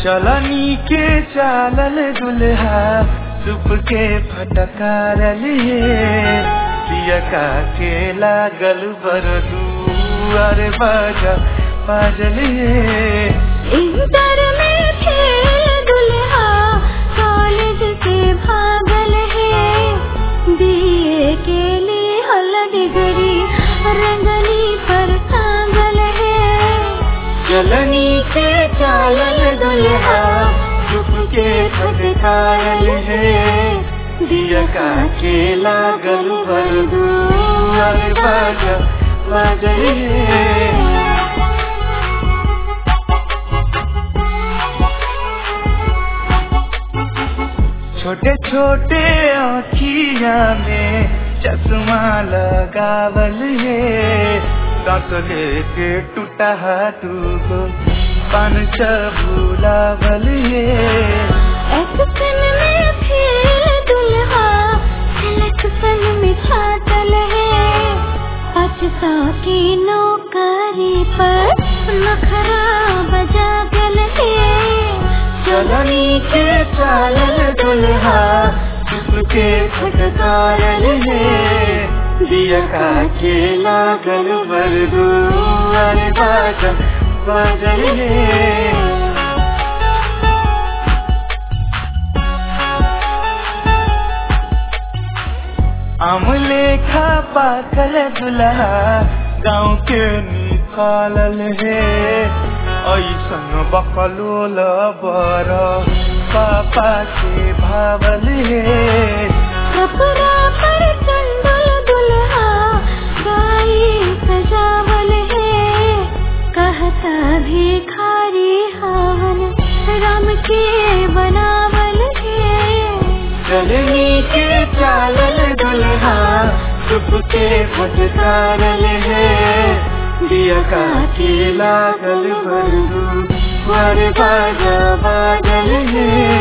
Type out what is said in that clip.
चलनी के चालल दुल्हा सुप के फटकारल हे पियका के लागल बरदू अरे बाजा बाजल हे इंटर में थे दुल्हा कॉलेज से भागल है बीए के लिए हल डिग्री रंगनी पर टांगल है चलनी के चालल दुल्हा सुप के फटकारल हे पियका के लागल बरदू अरे बाजा बाजल हे छोटे छोटे आँखिया में चश्मा लगावल है दांत लेके टूटा टूको पान भूलावल है एक्शन में फेल दुल्हा सिलेक्शन में छाटल है पचसा की नौकरी पर नखरा बजा गल है चलनी के चालल दुल्हा चुप के फटकारल है दिया का के लागल बरदू अरे बाजा बाजल है अमले खा पाकल दुल्हा गाँव के निकालल है ऐसन बकलोल बर पापा के भावल है कपड़ा पर चंदल दुल्हा गाई सजावल है कहता भिखारी हवन राम के बनावल है चलनी के चालल दुल्हा चुप के फटकारल है दिया का के लागल बरदू बाजा बाजल है